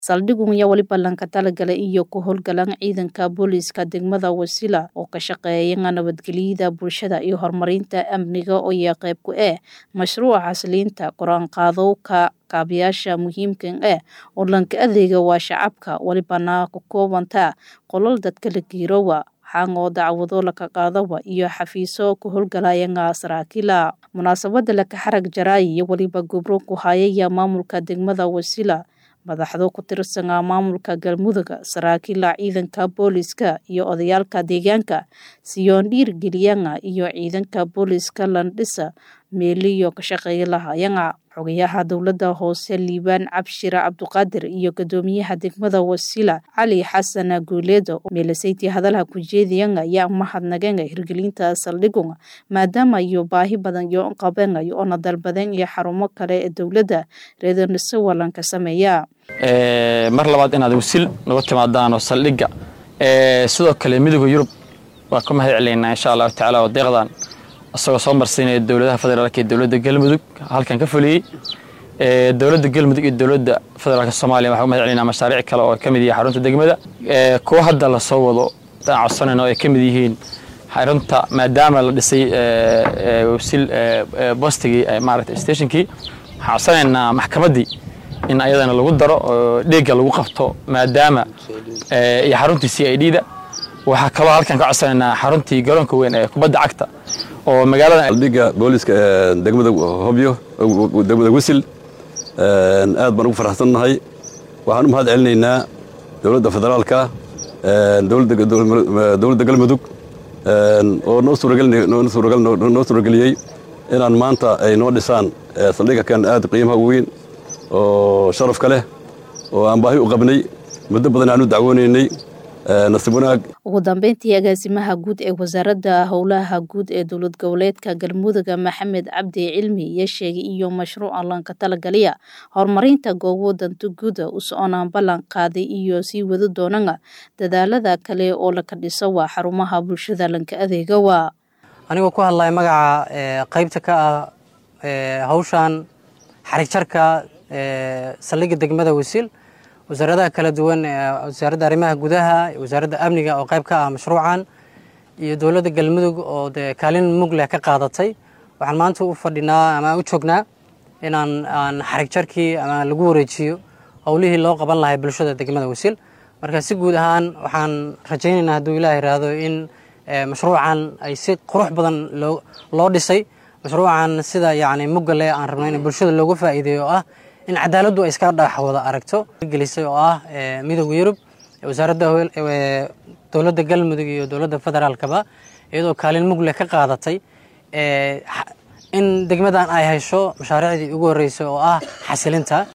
saldhigun ayaa weli ballanka talagalay iyo ku howlgalan ciidanka booliiska degmada wasila oo ka shaqeeya nabadgelyada bulshada iyo horumarinta amniga oo yaa qayb ku ah mashruuca xasiliinta qor-aanqaadowka kaabayaasha muhiimkan ah oo lanka adeega waa shacabka welibana ku koobanta qolol dadka la giirowa xaangoo dacwado laka qaadawa iyo xafiiso ku howlgalayanga saraakiila munaasabada laka xarag jaraay iyo weliba gobro ku hayaya maamulka degmada wasila madaxdo ku tirsana maamulka galmudug saraakiila ciidanka booliiska iyo odayaalka deegaanka siyoon dhiirgeliyanga iyo ciidanka booliiska landhisa meeliyo ka shaqeeya lahayanga xogayaha dowladda hoose liibaan cabshire cabduqaadir iyo gadoomiyaha degmada wasila cali xasan guuleedo meelasayti hadalha ku jeediyanga yaa mahadnagenga hirgelinta saldhigun maadaama iyo baahi badan iyo qabengayo oona dalbaden iyo xarumo kale ee dowladda reedaniso walanka sameeya mar labaad inaad wasil naga timaadaan oo saldhigga sidoo kale midooda yurub waa ka mahad celaynaa insha allahu tacala oo deeqdan isagoo soo marsiinaya dowladaha federaalk iyo dowladda galmudug halkan ka fuliyey dowladda galmudug iyo dowladda federaalk soomaaliya waxaa u mahad celinaa mashaariic kale oo ka mid yihiin xarunta degmada kuwa hadda la soo wado aan codsanayno ay ka mid yihiin xarunta maadaama la dhisay wasil bostigii maaragtay stationkii waxaan codsanaynaa maxkamaddii in ayadana lagu daro oo dheegga lagu qabto maadaama iyo xaruntii c i d da waxaa kaloo halkan ka codsanaynaa xaruntii garoonka weyn ee kubadda cagta oo magaalada saldhigga booliiska degmada hobyo degmada wisil aad baan ugu faraxsannahay waxaan u mahad celinaynaa dowladda federaalka dowladda galmudug oo noo suurageliyey inaan maanta ay noo dhisaan saldhigga kan aad qiimaha weyn oo sharafka leh oo aan baahi u qabnay muddo badan aan u dacwoonaynay nasiib wanaag ugu dambeyntii agaasimaha guud ee wasaaradda howlaha guud ee dowlad goboleedka galmudug maxamed cabdi cilmi iyo sheegay iyo mashruuca lanka talagaliya horumarinta goobo danta guuda u soconaan ballan qaaday iyo sii wadi doonana dadaalada kale oo laka dhiso waa xarumaha bulshada lanka adeega waa anigoo ku hadlaya magaca qaybta ka ah hawshan xarigjarka saldhigga degmada wasiil wasaaradaha kala duwan wasaaradda arrimaha gudaha wasaaradda amniga oo qayb ka ah mashruucan iyo dowladda galmudug oo dee kaalin mug leh ka qaadatay waxaan maanta u fadhinaa ama u joognaa inaan aan xarig jarkii ama lagu wareejiyo howlihii loo qaban lahay bulshada degmada wasiil marka si guud ahaan waxaan rajaynaynaa hadduu ilaah yiraahdo in mashruucan ay si qurux badan loo dhisay mashruucan sida yacni mugga leh aan rabno in bulshada looga faa'iideeyo oo ah in cadaaladdu ay iska dhex wada aragto gelisay oo ah midooda yurub wasaaradda dowladda galmudug iyo dowladda federaalkaba iyadoo kaalin mug leh ka qaadatay in degmadan ay hesho mashaariicdii ugu horreysay oo ah xasilinta